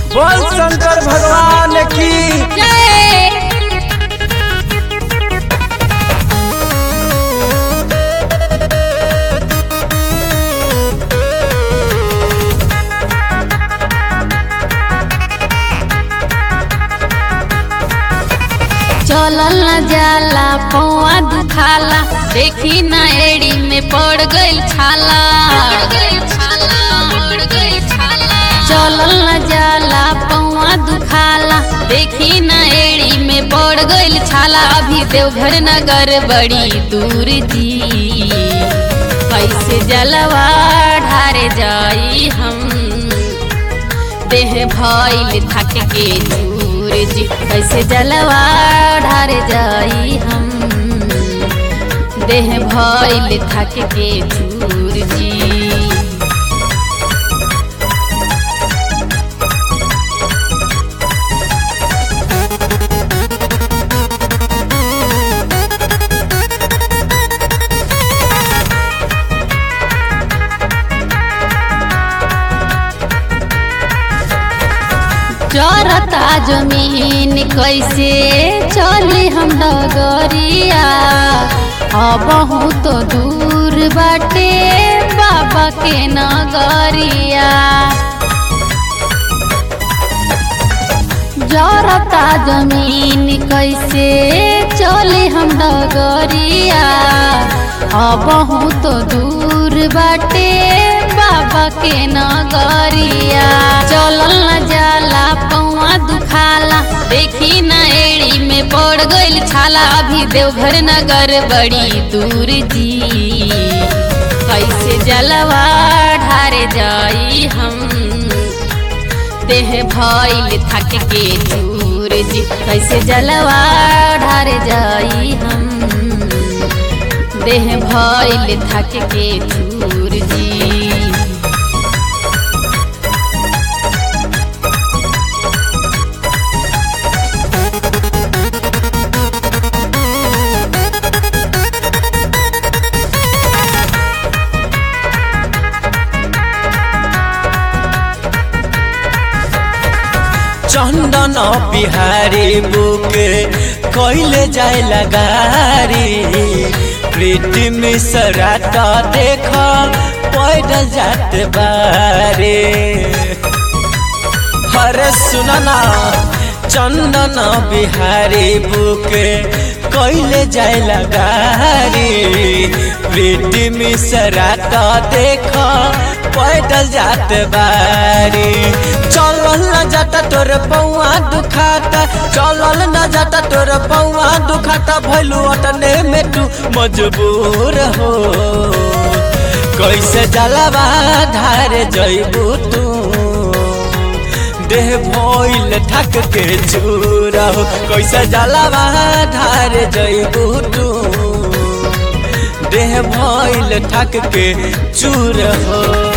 बोल शंकर भगवान की जय चलल न जाला पौआ दुखाला देखी न एड़ी में पड़ गइल छाला चलल न जाला पौआ दुखाला देखी न एड़ी में पड़ गइल छाला अभी देवघर नगर बड़ी दूर जी कैसे जलवा ढारे जाई हम देह भइल थक के दूर जी कैसे जलवा ढार जाई हम देह भइल थक के दूर जी चरता जमीन कैसे चली हम डगरिया अब बहुत दूर बाटे बाबा के नगरिया जरता जमीन कैसे चली हम डगरिया अब बहुत दूर बाटे बाबा के नगरिया चलल न जाला पौआ दुखाला देखी न एड़ी में पड़ गइल छाला अभी देवघर नगर बड़ी दूर जी कैसे जलवा ढारे जाई हम देह भइल थक के दूर जी कैसे जलवा ढार जाई हम देह भइल थक के दूर जी चंदन बिहारी बुक कैले जाए लगारी प्रीति मिश्रा तो देख पैदल जात बारे हरे सुनना चंदन बिहारी बुक कैले जाए लगारी प्रीति मिश्रा तो देख पैदल जात बारी चलल न जाता तोर पौआ दुखाता चलल न जाता तोर पौआ दुखाता भैलू अटने में तू मजबूर हो कैसे जलवा धार जैबू तू देह भइल थक के चूर हो कैसे जलवा धार जैबू तू देह भइल थक के चूर हो